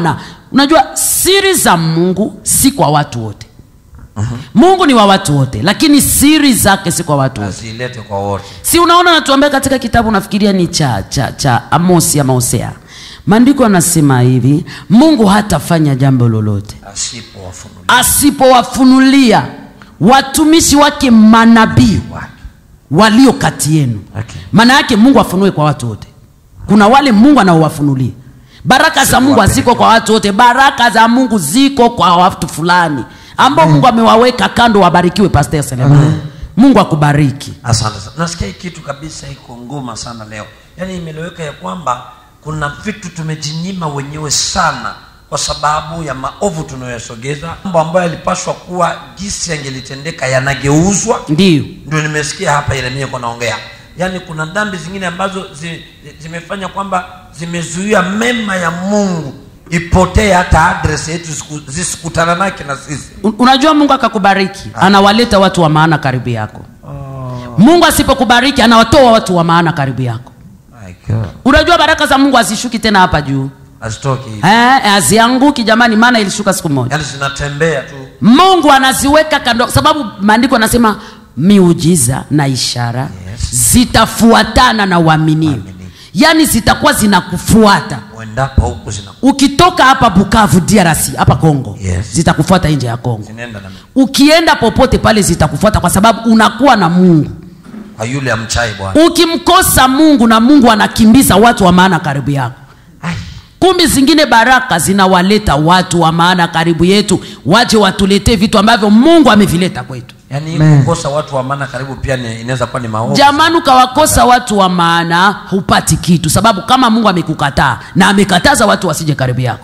unajua siri za mungu si kwa watu wote mungu ni wa watu wote lakini siri zake si kwa watu wote azilete kwa wote si unaona natuambia katika kitabu nafikiria ni cha cha cha amosi ama hosea maandiko anasema hivi mungu hatafanya jambo lolote asipowafunulia asipowafunulia watumishi wake manabii wake walio kati yenu Okay. maana yake mungu afunue kwa watu wote kuna wale mungu anaowafunulia baraka za mungu haziko kwa watu wote baraka za mungu ziko kwa watu fulani ambao mungu amewaweka kando wabarikiwe pastor Selemani. mungu akubariki asante sana nasikia hii kitu kabisa iko nguma sana leo yaani imeleweka ya kwamba kuna vitu tumejinyima wenyewe sana kwa sababu ya maovu tunayoyasogeza mambo ambayo yalipaswa kuwa jinsi yangelitendeka yanageuzwa ndiyo ndio nimesikia hapa yeremia kwa naongea yaani kuna dhambi zingine ambazo zi, zi- zimefanya kwamba zimezuia mema ya mungu ipotee hata adres yetu zisiku- zisikutana nake na sisi Un- unajua mungu akakubariki anawaleta watu wa maana karibu yako mungu asipokubariki anawatoa watu wa maana karibu yako My God. unajua baraka za mungu hazishuki tena hapa juu hazitoki hivi Eh, hazianguki jamani maana ilishuka siku moja yaani zinatembea tu mungu anaziweka kando sababu maandiko anasema miujiza na ishara Yes. zitafuatana na uaminio Waaminifu. yaani zitakuwa zinakufuata uendapo huku zina ukitoka hapa bukavu drc hapa congo Yes. zitakufuata nje ya congo zinaenda na mimi. ukienda popote pale zitakufuata kwa sababu unakuwa na mungu kwa yule amchai bwana ukimkosa mungu na mungu anakimbiza watu wa maana karibu yako Ai, kumbi zingine baraka zinawaleta watu wa maana karibu yetu waje watuletee vitu ambavyo mungu amevileta kwetu yaani Amen. kukosa watu wa maana karibu pia ni- inaweza kuwa ni maovu jamani ukawakosa watu wa maana hupati kitu sababu kama mungu amekukataa na amekataza watu wasije karibu yako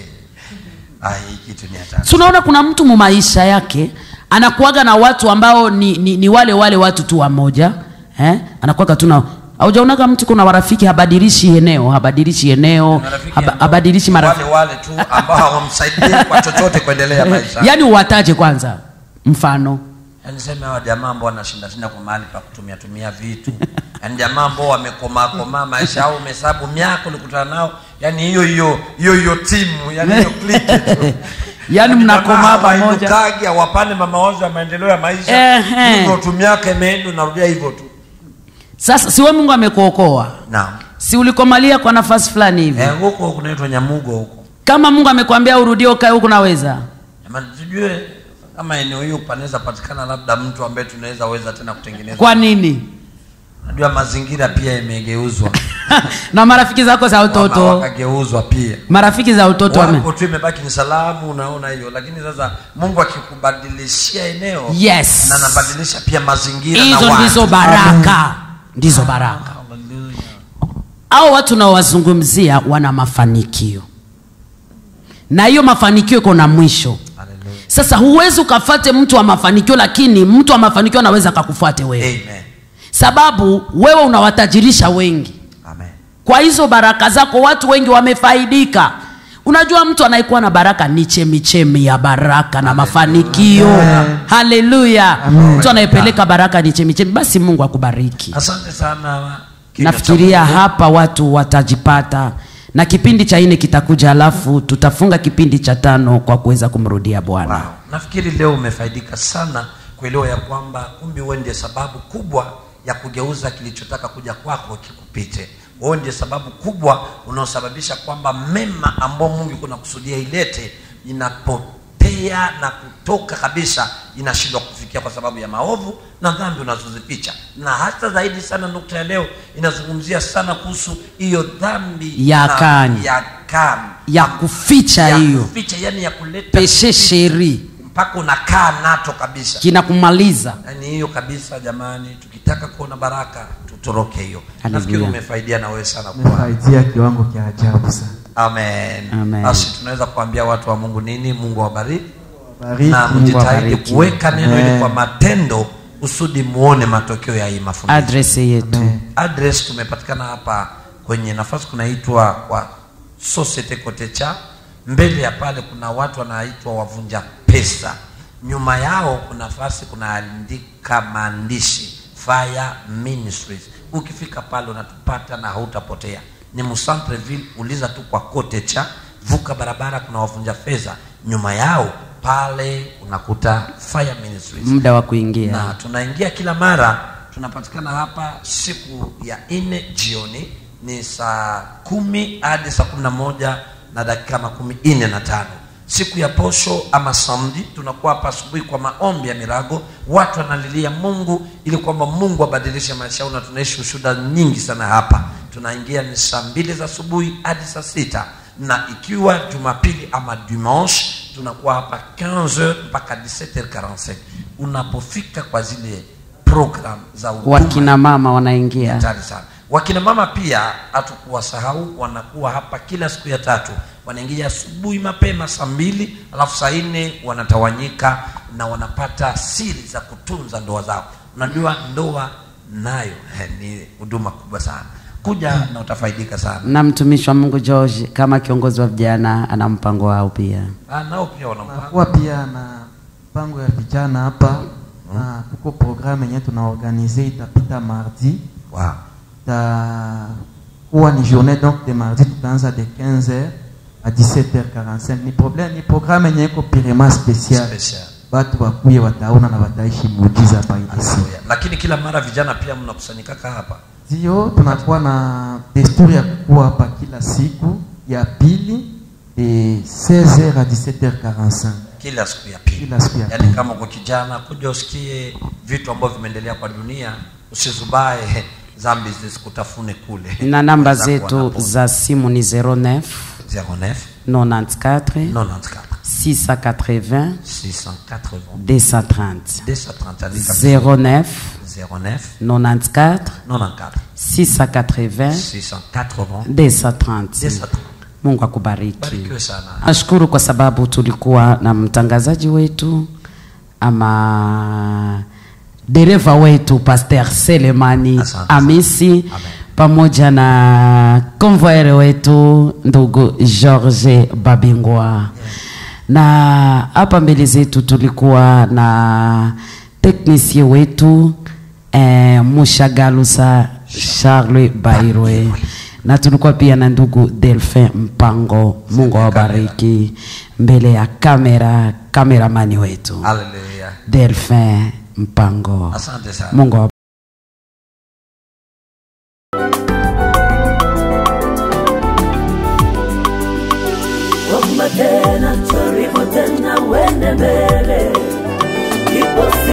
Ai, hii kitu ni hatari si unaona kuna mtu mu maisha yake anakuaga na watu ambao ni, ni, ni wale wale watu tu wamoja eh? anakuaga tu na aujaonaga mtu kuna warafiki habadilishi eneo habadilishi eneo Marafiki haba, ambao habadilishi marafiki wale wale tu ambao hawamsaidii kwa chochote kuendelea maisha yaani uwataje kwanza mfano yaani sema hawa jamaa ambao wanashinda shinda kwa mahali pa kutumia tumia vitu yaani jamaa ambao wamekomaa komaa maisha au umehesabu miaka ulikutana nao yaani hiyo hiyo hiyo hiyo timu yaani hiyo kliki tu yaani mnakomaa pamoja pamoja hawapane mamawazo ya maendeleo ya maisha Ehe. hivyo tu miaka imeenda unarudia hivyo tu sasa siwe mungu amekuokoa naam si ulikomalia kwa nafasi fulani hivi Eh, huko kunaitwa nyamugo huko kama mungu amekwambia urudie ukae huku naweza Jamani, tujue kama eneo hiyo panaweza patikana labda mtu ambaye tunaweza weza tena kutengeneza kwa nini najua mazingira pia yamegeuzwa na marafiki zako za Wama utoto wakageuzwa pia marafiki za utoto wame wapo tu imebaki ni salamu unaona hiyo lakini sasa mungu akikubadilishia eneo yes na anabadilisha pia mazingira na hizo watu. ndizo baraka ndizo baraka Hallelujah. au watu naowazungumzia wana mafanikio na hiyo mafanikio iko na mwisho Hallelujah. sasa huwezi ukafate mtu wa mafanikio lakini mtu wa mafanikio anaweza akakufuate wewe Amen. sababu wewe unawatajirisha wengi Amen. kwa hizo baraka zako watu wengi wamefaidika unajua mtu anayekuwa na baraka ni chemichemi ya baraka na mafanikio haleluya mtu anayepeleka baraka ni chemichemi basi mungu akubariki asante sana Kinywa cha nafikiria Mungu. hapa watu watajipata na kipindi cha nne kitakuja alafu tutafunga kipindi cha tano kwa kuweza kumrudia bwana Wow. nafikiri leo umefaidika sana kuelewa ya kwamba kumbi wewe ndiye sababu kubwa ya kugeuza kilichotaka kuja kwako kikupite wewe ndiye sababu kubwa unaosababisha kwamba mema ambao mungu kuna kusudia ilete inapotea na kutoka kabisa inashindwa kufikia kwa sababu ya maovu na dhambi unazozificha na hata zaidi sana nukta ya leo inazungumzia sana kuhusu hiyo dhambi Ya na- Kani. ya Kani. ya kuficha ya hiyo kuficha yani ya kuleta peshe sheri mpaka unakaa nato kabisa kinakumaliza yani hiyo kabisa jamani tukitaka kuona baraka tutoroke hiyo Hallelujah. nafikiri umefaidia na wewe sana kwa umefaidia kiwango cha ajabu sana amen Amen. basi tunaweza kuambia watu wa mungu nini mungu awabariki bariki na mjitahidi awabariki. kuweka neno ili Amen. kwa matendo kusudi muone matokeo ya hii mafundisho adresi yetu Amen. address tumepatikana hapa kwenye nafasi kunaitwa kwa societe kotecha mbele ya pale kuna watu wanaitwa wavunja pesa nyuma yao kuna nafasi kunaandika maandishi fire ministries ukifika pale unatupata na hautapotea ni musantreville uliza tu kwa kotecha vuka barabara kuna wavunja fedha nyuma yao pale unakuta fire ministries muda wa kuingia na tunaingia kila mara tunapatikana hapa siku ya nne jioni ni saa kumi hadi saa kumi na moja na dakika makumi nne na tano siku ya posho ama samdi tunakuwa hapa asubuhi kwa maombi ya mirago watu wanalilia mungu ili kwamba mungu abadilishe maisha yao na tunaishi ushuda nyingi sana hapa tunaingia ni saa mbili za asubuhi hadi saa sita na ikiwa jumapili ama dimanche tunakuwa hapa 15h mpaka 17h45 unapofika kwa zile program za huduma wakina mama wanaingia hatari sana wakina mama pia hatukuwasahau wanakuwa hapa kila siku ya tatu wanaingia asubuhi mapema saa mbili alafu saa nne wanatawanyika na wanapata siri za kutunza ndoa zao unajua ndoa nayo eh, ni huduma kubwa sana kuja na utafaidika sana na mtumishi wa mungu george kama kiongozi wa vijana ana mpango wao pia Ah, nao pia wanampa tunakuwa pia na mpango ya vijana hapa na kuko programme yenye tunaorganize itapita mardi wow. itakuwa ni journée donc de mardi tutaanza de 15h à 17h45 ni problème ni programme yenye iko pirema special Special. watu wakuye wataona na wataishi muujiza hapa ile siku Haleluya. lakini kila mara vijana pia mnakusanyikaka hapa ndio tunakuwa na desturi ya kukuwa hapa kila siku ya pili de 16h à 17h45 kila siku ya pili Kila siku ya yaani pili. kama uko kijana kuja usikie vitu ambavyo vimeendelea kwa dunia usizubae zambi zisikutafune kule na namba Unaweza kuwa zetu napo. za simu ni 09 09 94 94 680 680 230 230 andika 09 09 94 94 680 680 230 230 mungu akubariki barikiwe sana nashukuru kwa sababu tulikuwa na mtangazaji wetu ama dereva wetu Pastor Selemani Asante. Amisi Amen. pamoja na konvoere wetu ndugu George Babingwa na hapa mbele zetu tulikuwa na teknisie wetu eh, Mushagalusa Charles Bairwe na tulikuwa pia na ndugu Delphin Mpango. Mungu awabariki mbele ya kamera, kameramani wetu haleluya Delphin Mpango. asante sana Mungu awabariki. Omba tena, jaribu tena, uende mbele. Ipo